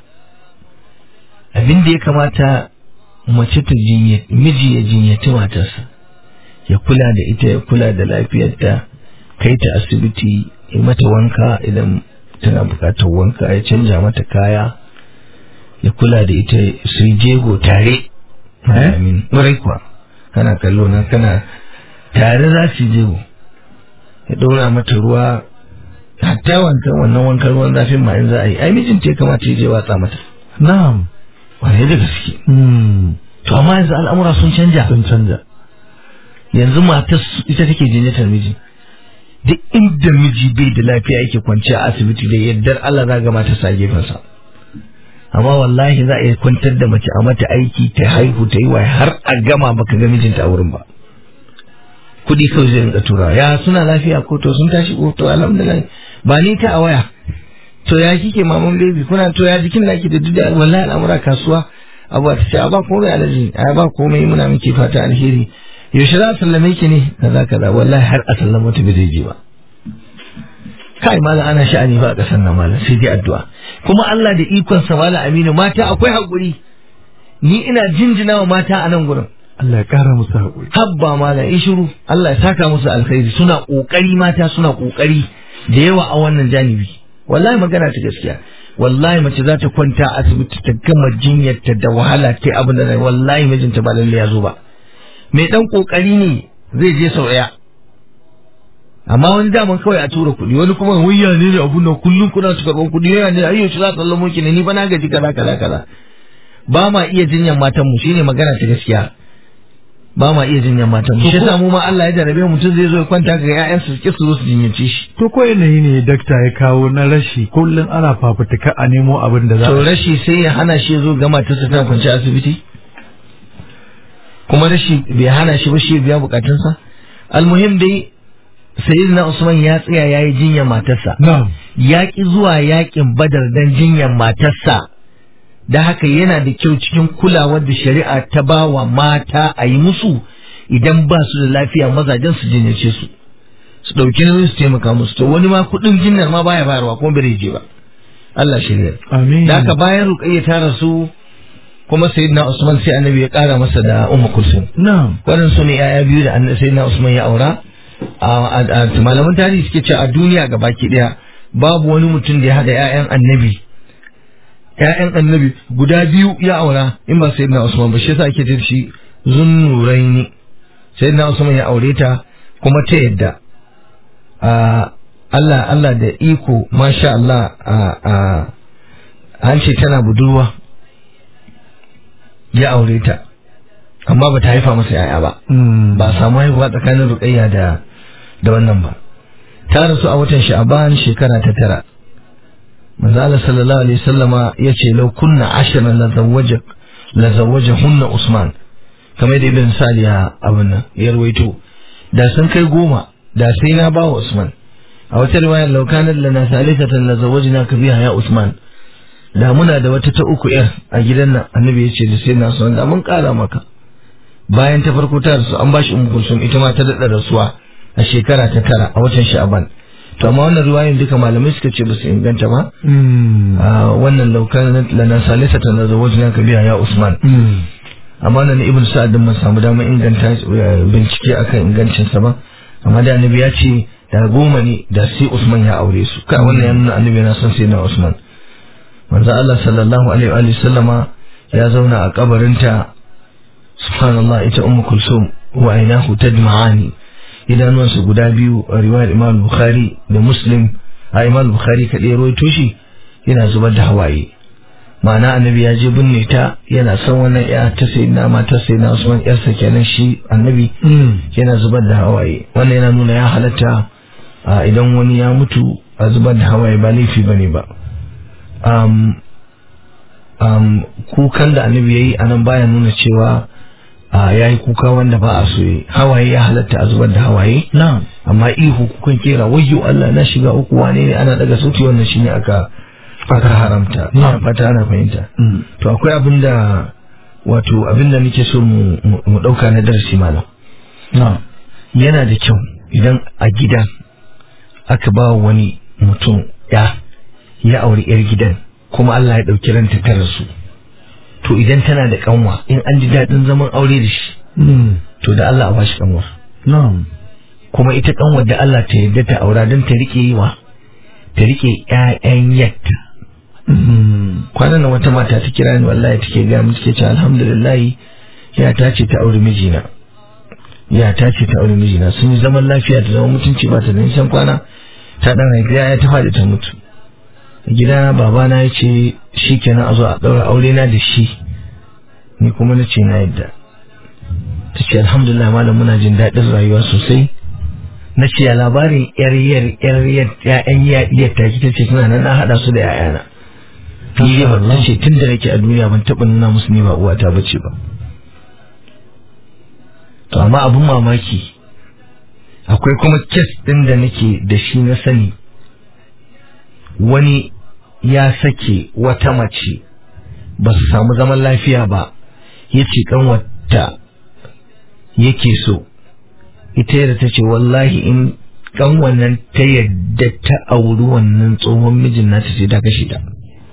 S4: abin da ya kamata mace ta jinya miji ya jinyaci matarsa ya kula da ita ya kula da lafiyarta kai ta asibiti ya mata wanka idan tana bukatar wanka ya canja mata kaya ya kula da ita su yi jego tare amin ƙwarai kuwa kana kallo na kana tare za su jego ya ɗora mata ruwa hatta wankan wannan wankan ruwan zafin ma in za a yi ai mijinta ya kamata ya je watsa mata
S3: na'am
S4: wane da gaske
S3: Mm.
S4: to amma yanzu al'amura sun canja
S3: sun canja
S4: yanzu matar su- ita take jinyatar miji duk inda miji bai da lafiya yake kwance a asibiti da yardar Allah za ga mata sa gefensa amma wallahi za a iya kwantar da mace a mata aiki ta haihu ta yi waye har a gama baka ga mijinta a wurin ba kudi kawai zai rinka tura ya suna lafiya ko to sun tashi ko to alhamdulillah ba ni ta a waya to ya kike maman baby kuna to ya jikin naki da duk da wallahi al'amura kasuwa abu ta ce a ba komai alaji a ba komai muna miki fata alheri yaushe za a sallame ki ne kaza kaza wallahi har a sallama ta bai zai je ba kai malam ana sha'ani ba a ƙasar nan malam sai dai addu'a kuma Allah da ikon sa malam Aminu mata akwai hakuri ni ina jinjina wa mata a nan gurin
S3: Allah ya kara musu haƙuri
S4: habba malam in shiru Allah ya saka musu alkhairi suna kokari mata suna kokari da yawa a wannan janibi wallahi magana ta gaskiya wallahi mace za ta kwanta a asibiti ta gama jinyarta da wahala ta abin da wallahi mijinta ba lalle ya zo ba mai dan kokari ne zai je sau daya amma wani daman kawai a tura kuɗi wani kuma wayya ne da abun nan kullum kuna su karɓar kuɗi yana ne ayyo shi za ta lamo ki ne ni ba na gaji kaza kaza kaza ba ma iya jinyar matan mu shine magana ta gaskiya ba ma iya jinyar matan mu shi yasa mu ma Allah ya jarabe mutum zai zo ya kwanta ga ƴaƴansu su ki su zo su jinyace shi
S3: to ko yanayi ne dakta ya kawo na rashi kullum ana fafutuka a nemo abin da za
S4: to
S3: a
S4: rashi sai ya hana shi ya zo gama ta tana kwanci a asibiti kuma rashi bai hana shi ba shi ya biya bukatunsa almuhim dai sayyidina usman ya tsaya ya yi jinyar matarsa
S3: na'am
S4: ya ki zuwa yakin badar dan jinyar matarsa da haka yana da kyau cikin kulawar da shari'a ta ba wa mata a yi musu idan ba su da lafiya mazajen su jinyace su su ɗauki nauyin su taimaka musu to wani ma kuɗin jinnar ma baya bayarwa kuma bai je ba Allah shirya
S3: amin
S4: da haka bayan ruqayya ta rasu kuma sayyidina Usman sai annabi ya kara masa da Ummu Kulsum
S3: na'am
S4: waɗansu ne yaya biyu da annabi sayyidina Usman ya aura a a- a- malaman tarihi suke cewa a duniya gabaki daya babu wani mutum da ya hada ƴaƴan annabi ƴaƴan annabi guda biyu ya aura in ba sayyidina Usman ba shi yasa ake ce da shi zunnuraini sayyidina Usman ya aure ta kuma ta yadda a Allah Allah da iko masha Allah a a an ce tana budurwa ya aure ta amma ba ta haifa masa yaya ba
S3: Mm.
S4: ba a samu haihuwa tsakanin ruqayya da da wannan ba ta rasu a watan sha'ban shekara ta tara manzo Allah sallallahu alaihi wasallama yace law kunna ashran la zawwaja la zawwajahunna usman kamar da ibn sa'd ya abin nan ya rawaito da sun kai goma da sai na ba wa Usman a wata riwayar laukanar lana salisatan la zawajina ka biya ya Usman da muna da wata ta uku yar a gidan nan annabi ya ce da sai na Usman da mun kara maka bayan ta farko ta rasu an bashi ummu kulsum ita ma ta dada rasuwa a shekara ta tara a watan sha'ban to amma wannan riwayoyin duka malamai suka ce ba su inganta ba a wannan laukanar lana salisatan la zawajina ka biya ya Usman amma nan ibn sa'ad din mun samu damar inganta bincike akan ingancinsa ba amma da annabi ya ce da goma ne da sai Usman ya aure su kai wannan ya nuna annabi yana son sai na Usman manzo Allah sallallahu alaihi wa sallama ya zauna a kabarinta subhanallah ita ummu kulsum wa ainahu tadma'ani idanuwansu guda biyu a riwayar Imam Bukhari da Muslim a Imam Bukhari kadai rawaito shi yana zubar da hawaye ma'ana annabi ya je binne ta yana son wannan ya ta sai na mata sai na Usman yarsa kenan shi annabi yana zubar da hawaye wannan yana nuna ya halatta idan wani ya mutu a zubar da hawaye ba laifi bane ba um, um, kukan da annabi yayi anan baya nuna cewa ya yi kuka wanda ba a so hawaye ya halatta a zubar da hawaye amma ihu kukan kera wayyo Allah na shiga uku wane ne ana daga sauti wannan shine aka aka haramta ina fata ana fahimta to akwai abin da wato abin da nake so mu dauka na darasi malam yana da kyau idan a gida aka ba wani mutum ya ya auri yar gidan kuma Allah ya dauki ranta ta rasu to idan tana da kanwa in an ji daɗin zaman aure da shi to da Allah a bashi kanwar kuma ita kanwar da Allah ta yadda ta aura don ta rike yi wa ta rike ƴaƴan yatta kwanan nan wata mata ta kira ni wallahi take ga mu take ce alhamdulillah ya ta ce ta aure mijina ya ta ce ta aure mijina sun yi zaman lafiya da zaman mutunci ba ta da nisan kwana ta dan haifi ya ta faɗi ta mutu gida babana ya ce shi kenan a zo a ɗaura aure na da shi ni kuma na ce na yadda ta ce alhamdulillah malam muna jin daɗin rayuwa sosai na ce ya labarin yar yar yar yar ya'yan yar ta ta ce suna nan na haɗa su da ya'yana ni dai ba ce tun da nake a duniya ban taɓa nuna musu ni ba uwata bace ba to amma abun mamaki akwai kuma kes ɗin da nake da shi na sani wani ya sake wata mace ba su samu zaman lafiya ba ya ce kanwata yake so ita yadda ta ce wallahi in kanwannan ta yadda ta auri wannan tsohon mijin na ta ce ta kashe ta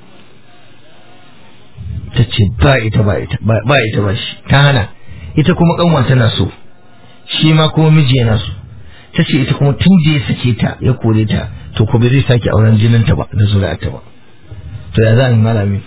S4: ta ce ba ita ba ita ba ita ba shi ta hana ita kuma kanwa tana so shi ma kuma miji yana so ta ce ita kuma tun da ya sake ta ya kore ta to ko bai zai sake auren jininta ba da zuri'arta ba to ya za a yi malami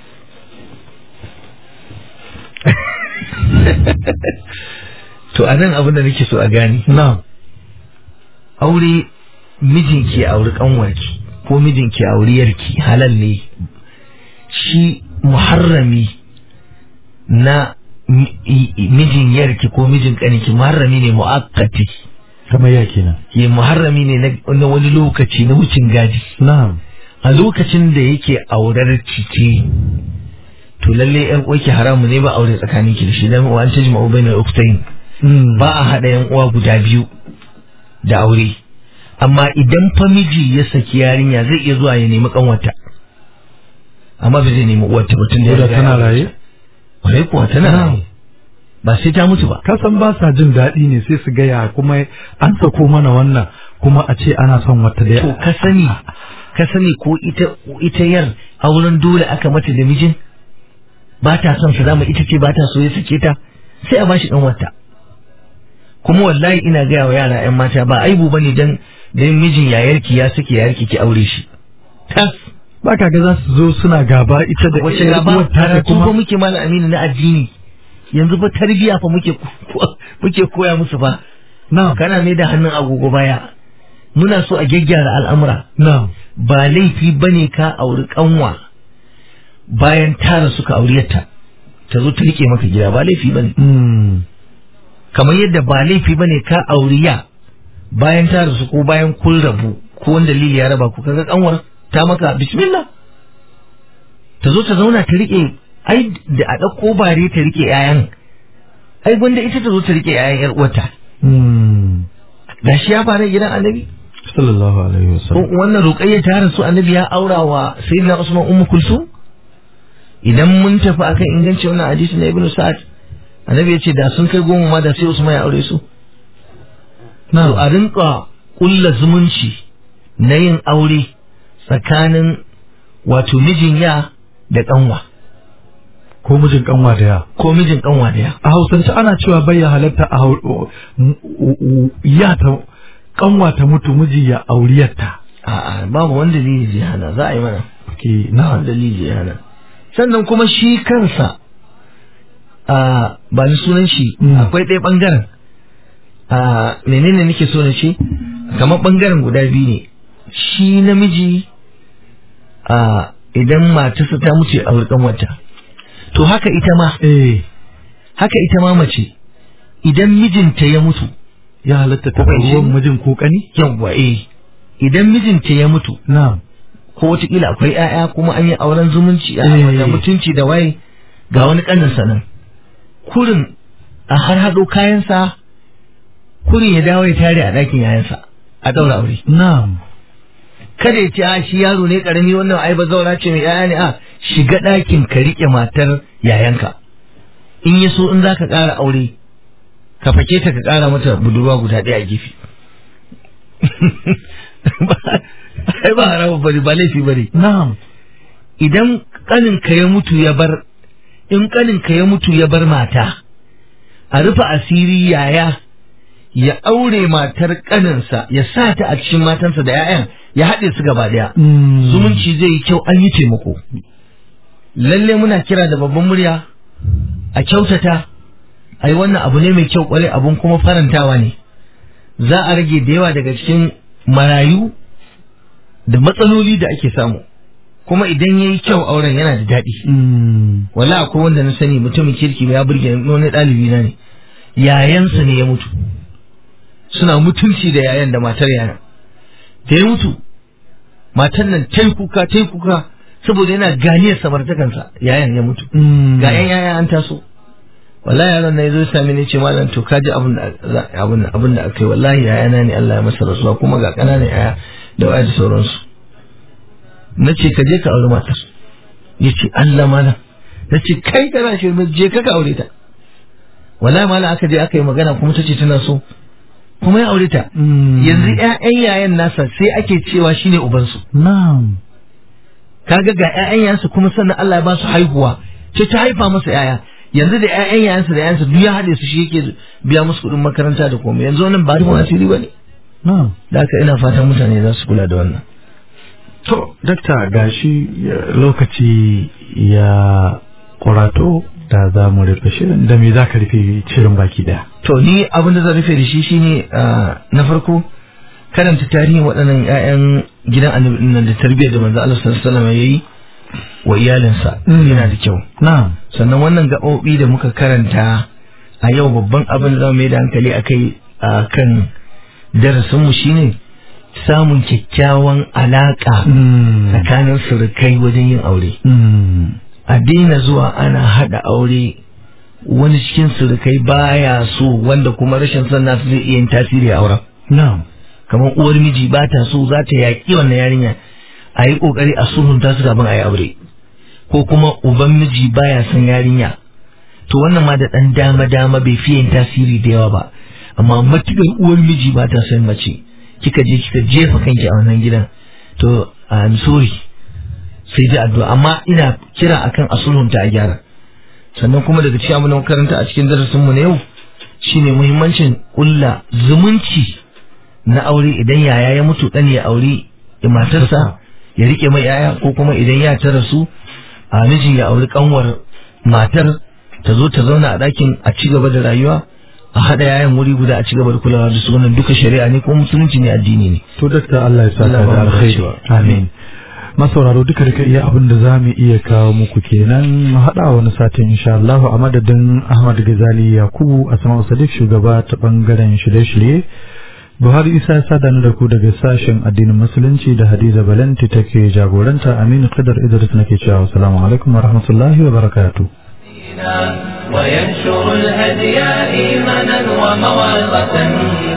S4: to a nan abin da nake so a gani
S3: na
S4: aure mijinki auri kanwarki ko mijinki auri yarki halal ne shi muharrami na mijin yarki ko mijin kaniki muharrami ne mu'akkati
S3: kamar ya kenan
S4: ke muharrami ne na wani lokaci na wucin gadi
S3: na'am
S4: a lokacin da yake aurar cike to lalle yan uwarki haramu ne ba aure tsakanin ki da shi dan wa an tajma bainal uktayn ba a hada yan uwa guda biyu da aure amma idan fa miji ya saki yarinya zai iya zuwa ya nemi kanwata amma ba zai nemi uwarta ba tun da ya
S3: da
S4: riga
S3: tana
S4: ya aure
S3: raye
S4: ta. Kwarai kuwa tana raye ba sai ta mutu ba
S3: kasan ba sa jin daɗi ne sai su gaya kuma an sako mana wannan kuma a ce ana son wata da
S4: to ka sani ka sani ko ita ita yar auren dole aka mata da mijin ba ta son su zama ita ce ba ta so ya sake ta sai a bashi dan wata kuma wallahi ina gaya wa yara yan mata ba aibu bane dan dan mijin yayarki ya sake yayarki ki aure shi tas
S3: ba ka ga za su zo suna gaba ita da
S4: wace
S3: ƴar
S4: gaba
S3: uwar ta da
S4: karatu fa
S3: kuma
S4: muke mana aminu na addini yanzu fa tarbiya fa muke ko- muke koya musu fa
S3: na
S4: kana mai da hannun agogo baya muna so a gyaggyara al'amura
S3: na
S4: ba laifi bane ka auri kanwa bayan tara suka auriyarta ta zo ta rike maka gida ba laifi bane
S3: mm.
S4: kamar yadda ba laifi bane ka auriya bayan tara su ko bayan kun rabu ko wanda dalili ya raba ku kaga kanwar ta maka bismillah ta zo ta zauna ta rike ai da a ɗauko bare ta rike yayan ai gwanda ita ta zo ta rike yayan yar uwarta
S3: Mm.
S4: gashi ya fara gidan annabi
S3: sallallahu alaihi
S4: ko
S3: wasallam
S4: wannan ruqayya ta rasu annabi ya aura wa sayyidina usman ummu kulsum idan mun tafi akan inganci wannan hadisi na ibnu sa'ad annabi ya ce da sun kai goma ma da sai usman ya aure su to a rinka kulla zumunci na yin aure tsakanin wato mijin ya da kanwa
S3: ko mijin kanwa da ya
S4: ko mijin kanwa da ya
S3: a hausance ana cewa bai ya halatta a hau- m- u- ya ta kanwa ta mutu miji ya auriyarta
S4: a'a babu wanda dalili zai hana za a yi mana
S3: ke
S4: na
S3: na
S4: dalili zai hana sannan kuma shi kansa a ba ni sunan shi
S3: Mm.
S4: akwai ɗaya ɓangaren a menene nake so na ce kamar ɓangaren guda biyu ne shi namiji a idan matarsa ta mutu a wurkan wata to haka ita ma
S3: eh
S4: haka ita ma mace idan mijinta ya mutu
S3: ya halatta ta
S4: Ko bai
S3: ruwan
S4: shi?
S3: mijin ko kani
S4: yawwa eh idan mijinta ya mutu
S3: na
S4: ko wataƙila akwai 'ya'ya kuma an yi auren zumunci a
S3: Eh.
S4: da mutunci da waye ga wani ƙaninsa nan kurin a har haɗo kayansa kurin ya dawo ya tare a ɗakin yayansa a ɗaura aure
S3: na
S4: kada ya ce a shi yaro ne ƙarami wannan ai ba zaura ce mai 'ya'ya ne a shiga ɗakin ka riƙe matar yayanka in ya so in za ka ƙara aure ka fake ta ka ƙara mata budurwa guda ɗaya a gefe ai ba haramun bane ba laifi bane
S3: na
S4: idan ƙaninka ya mutu ya bar in ƙaninka ya mutu ya bar mata a rufe asiri yaya ya aure matar ƙaninsa ya sa ta a cikin matansa da 'ya'yan ya haɗe su gaba ɗaya zumunci zai yi kyau an yi taimako lalle muna kira da babban murya a kyautata ai wannan abu ne mai kyau kwarai abun kuma farantawa ne za a rage da yawa daga cikin marayu da matsaloli da ake samu kuma idan ya yi kyau auren yana da daɗi wala akwai wanda na sani mutumin kirki ya burge ni, wani ɗalibi na ne yayansa ne ya mutu suna mutunci da yayan da matar yayan da ya mutu matar nan ta yi kuka ta yi kuka saboda yana ganiyar samartakansa yayan ya mutu ga yan yaya an taso wallahi yaron na yazo sami ne ce malam to ka ji abin da abin da abin da akai wallahi yayana ne Allah ya masa rasuwa kuma ga ƙananan yaya da waya da sauransu na ce ka je ka aure matar ya ce Allah malam na ce kai kana shirme je ka ka aure ta wallahi malam aka je aka yi magana kuma ta ce tana so kuma ya aure ta yanzu ƴaƴan yayan nasa sai ake cewa shine ubansu
S3: na'am
S4: kaga ga ƴaƴan yayansa kuma sannan Allah ya ba su haihuwa ce ta haifa masa ƴaƴa yanzu da ƴaƴan yayansa da yayansa duk ya haɗe su shi yake biya musu kuɗin makaranta da komai yanzu wannan ba rufin asiri ba ne
S3: na'am
S4: da haka ina fatan mutane za su kula da wannan
S3: to dakta gashi ya- lokaci ya kurato da za mu rufe shirin da me za ka rufe shirin baki daya
S4: to ni abin da zan rufe da shi shine ah, na farko karanta tarihin waɗannan ƴaƴan gidan annabi ɗin nan da tarbiyyar da manzo Allah sallallahu alaihi wasallam yayi wa iyalinsa
S3: Mm.
S4: yana da kyau
S3: na'am
S4: sannan wannan gaɓoɓi da muka karanta a yau babban abin da za mu yi da hankali a kai a kan darasinmu shine samun kyakkyawan alaƙa tsakanin surukai wajen yin aure a daina zuwa ana haɗa aure wani cikin surukai baya so wanda kuma rashin son nasu zai iya yin tasiri a auren
S3: na'am
S4: kamar uwar miji ba ta so za ta yaƙi wannan yarinya a yi ƙoƙari a sulhunta su kafin a yi aure ko kuma uban miji baya son yarinya to wannan ma da ɗan dama dama bai fiye yin tasiri da yawa ba amma matuƙar uwar miji ba ta son mace kika je kika jefa kanki a wannan gidan to I'm sorry sai dai addu'a amma ina kira akan a sulhunta a gyara sannan kuma daga cikin abin da muka karanta a cikin darasin mu na yau shine muhimmancin ƙulla zumunci na aure idan yaya ya mutu dan ya aure matarsa ya rike mai yaya ko kuma idan ya ta rasu a miji ya auri kanwar matar ta zo ta zauna a ɗakin a ci gaba da rayuwa a haɗa yayan wuri guda a ci gaba da kulawa da su wannan duka shari'a ne ko musulunci ne addini ne
S3: to dakta Allah ya saka
S4: Allah ba
S3: da
S4: mu
S3: alkhairi
S4: dacewa.
S3: amin masauraro duka duka iya abin da za mu iya kawo muku kenan mu haɗa wani satin insha Allah a madadin Ahmad Gazali Yakubu a sama Sadiq shugaba ta bangaren shirye-shirye Buhari Isa ya sada ni da ku daga sashen addinin musulunci da Hadiza Balanti take jagoranta Aminu Qadar Idris nake cewa assalamu alaikum wa rahmatullahi wa barakatuh
S2: وينشر الهدي إيمانا وموعظة